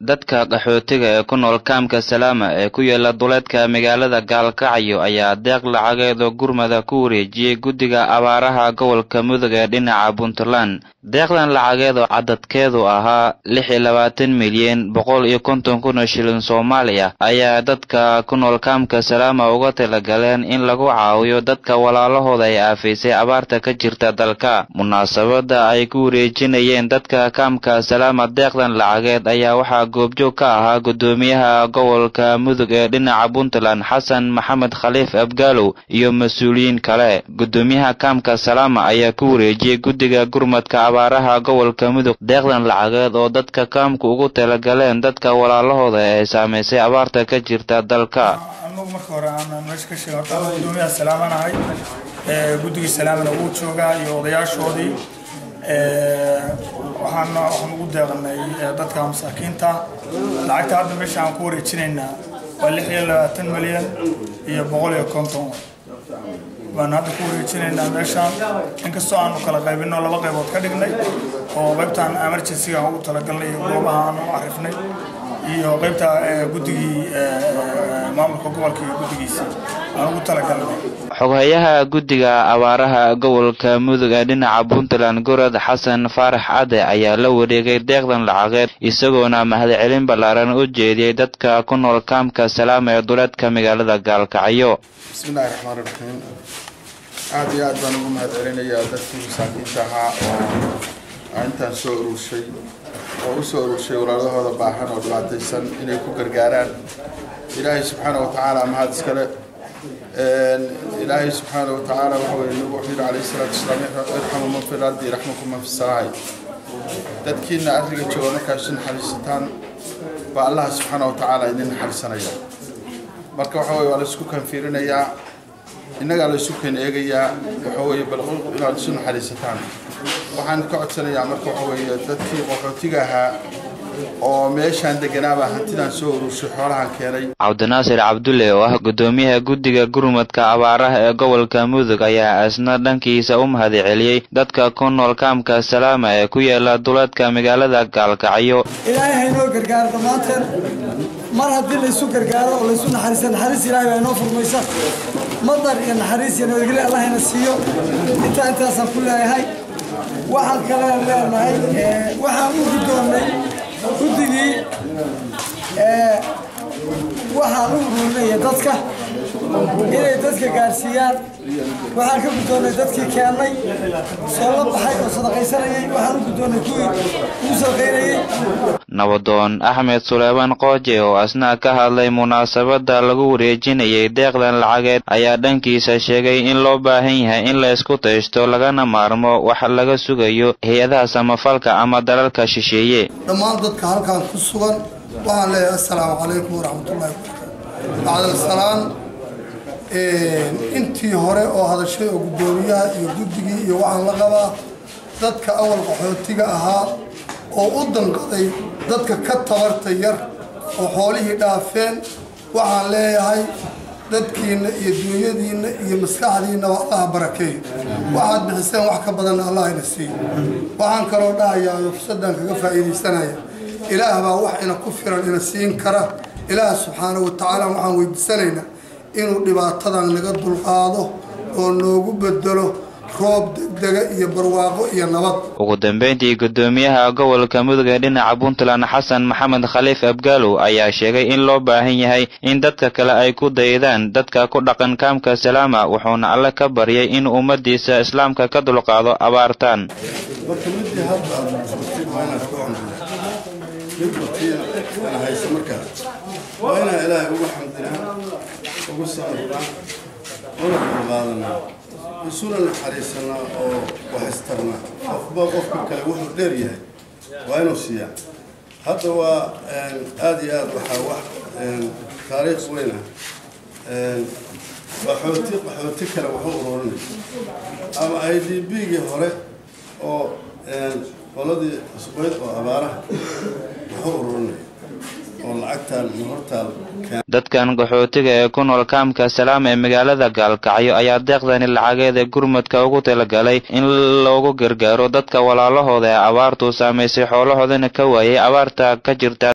dadka qaxootiga ee ku nool kaamka salaama ee ku yaala duleedka magaalada gaalkacyo ayaa deeq lacageed oo gurmada ku wareejiyey guddiga abaaraha gobolka mudug ee dhinaca puntland deeqdan lacageed oo cadadkeedu ahaa lix iyo labaatan milyan boqol iyo konton kun oo shilin soomaaliya ayaa dadka ku nool kaamka salaama uga talagaleen in lagu caawiyo dadka walaalahooda ay aafaysay abaarta ka jirta dalka munaasabada ay ku wareejinayeen dadka kaamka salaama deeqdan lacageed ayaa waxaa goobjoog ka ahaa guddoomiyaha gobolka mudug ee dhinaca puntland xasan maxamed khaliif abgaalow iyo mas-uuliyiin kale guddoomiyaha kaamka salaama ayaa ku wareejiyey guddiga gurmadka abaaraha gobolka mudug deeqdan lacageed oo dadka kaamku ugu talagaleen dadka walaalahooda ee saamaysay abaarta ka jirta dalka anagu marka hore aan meesha ka sheegay horta anagu guddoomiyaha salaamanahay guddigii salaamana wuu joogaa iyo odayaashoodii waxaan waxaan ugu deeqnay dadka masaakiinta lacagta hadda meesha aan ku wareejinaynaa waa lix iyo labaatan milyan iyo boqol iyo konton baan hadda ku wareejinaynaa meeshaan inkastoo aanu kala qaybino laba qaybood ka dhignay oo qaybtaan emergencyga ugu talagalnay iyo goobaha aanu arifnay iyo qaybta guddigii maamulka gobolka iyo guddigiisa aan ugu talagalnay xoghayaha guddiga abaaraha gobolka mudug ee dhinaca puntland gorod xasan faarax cadde ayaa la wareegay deeqdan lacageed isagoona mahadcelin ballaaran u jeediyey dadka ku nool kaamka salaama ee duleedka magaalada gaalkacyo bismillahi raxmaan raxiim aada iyo aad baan ugu mahad celinayaa dadkii masaakiinta ahaa oo intaan soo ururshay oo u soo ururshay walaalahooda baahan oo dhibaataysan inay ku gargaaraan ilaahay subxaana wa tacaala mahad iskale ilaahay subxaana wa tacaala waxa weye nabigu wuxuu yidhi calayhi salaatu wasalaam irxamu man fi lardi yarxmukum man fi samaa'i dadkiina arriga jooga markaa isu naxariisataan baa allaha subxaana wa tacaala idin naxariisanaya marka waxa weye waa la isku kanfiirinayaa innagaa la isu kan eegayaa waxa weeye bal inaad isu naxariisataan waxaan ka codsanayaa marka waxa weeye dadkii qaxootiga ahaa oo meeshaan deganaabaa hantidaan soo ururshay xoolahan keenay cabdinaasir cabdulle oo ah guddoomiyaha guddiga gurmadka abaaraha ee gobolka mudug ayaa isna dhankiisa u mahadceliyey dadka ku nool kaamka salaama ee ku yaala duleedka magaalada gaalkacyo ilaahay haynoo gargaaro dhammaanteen mar haddii laysu gargaaro oo laysu naxariisa naxariis ilaahay baa inoo furmaysa madar iyo naxariis iyo nabadgelyo allahayna siiyo intaa intaasaan ku leeyahay waxaan kalean leenahay waxaan u guddoonnay guddigii waxaan u ururinaya dadka inay dadka gaarsiiyaan waxaan ka guddoonnay dadkii keennay soo la baxay oo sadaqaysanayay waxaan u guddoonnay kuwii ugu sadaqaynayay nabadoon axmed suleymaan qooje oo asna ka hadlay munaasabada lagu wareejinayay deeqdan lacageed ayaa dhankiisa sheegay in loo baahan yahay in la isku taysto lagana maarmo wax laga sugayo hay-adaha samafalka ama dalalka shisheeye dhammaan dadka halkan ku sugan waxaan leeyahay assalaamu calaykum waraxmatullahi wabarakaatu bacdalasalaam intii hore oo hadashay oo guddoomiyaha iyo guddigii iyo waxaan la qabaa dadka awal qaxootiga ahaa oo u danqaday dadka ka tabarta yar oo xoolihii dhaafeen waxaan leeyahay dadkiinna iyo duunyadiinna iyo maskaxdiinnaba allaha barakeeyo waxaad bixiseen wax ka badanna allah ina siiyo waxaan kaloo dhahayaa oo fursaddan kaga faa'iidaysanaya ilaah baa wax ina ku filan ina siin kara ilaah subxaana wa tacaala waxaan weydiisanaynaa inuu dhibaatadan naga dulqaado oo noogu bedelo roob degdega iyo barwaaqo iyo nabad ugu dambeyntii guddoomiyaha gobolka mudug ee dhinaca puntland xasan maxamed khaliif abgaalow ayaa sheegay in loo baahan yahay in dadka kale ay ku daydaan dadka ku dhaqan kaamka salaama wuxuuna alle ka baryay in ummadiisa islaamka ka dulqaado abaartaan waa inaan ilaahay ugu xamdinaa ugu saarnaa una qurqaadanaa isuna naxariisanaa oo waxistarnaa qofba qofka kale wuxuu dheer yahay waa inuu siiyaa hadda waa aada iyo aada waxaa wax taariikh weyn ah qaxooti qaxooti kale waxu ururinay ama i d b-gii hore oo qoladii cusbeyd oo abaaraha waxu ururinay dadkan qaxootiga ee ku nool kaamka salaam ee magaalada gaalkacyo ayaa deeqdani lacageed ee gurmadka ugu talagalay in loogu gargaaro dadka walaalahooda ee abaartu saamaysay xoolahoodana ka waayay abaarta ka jirta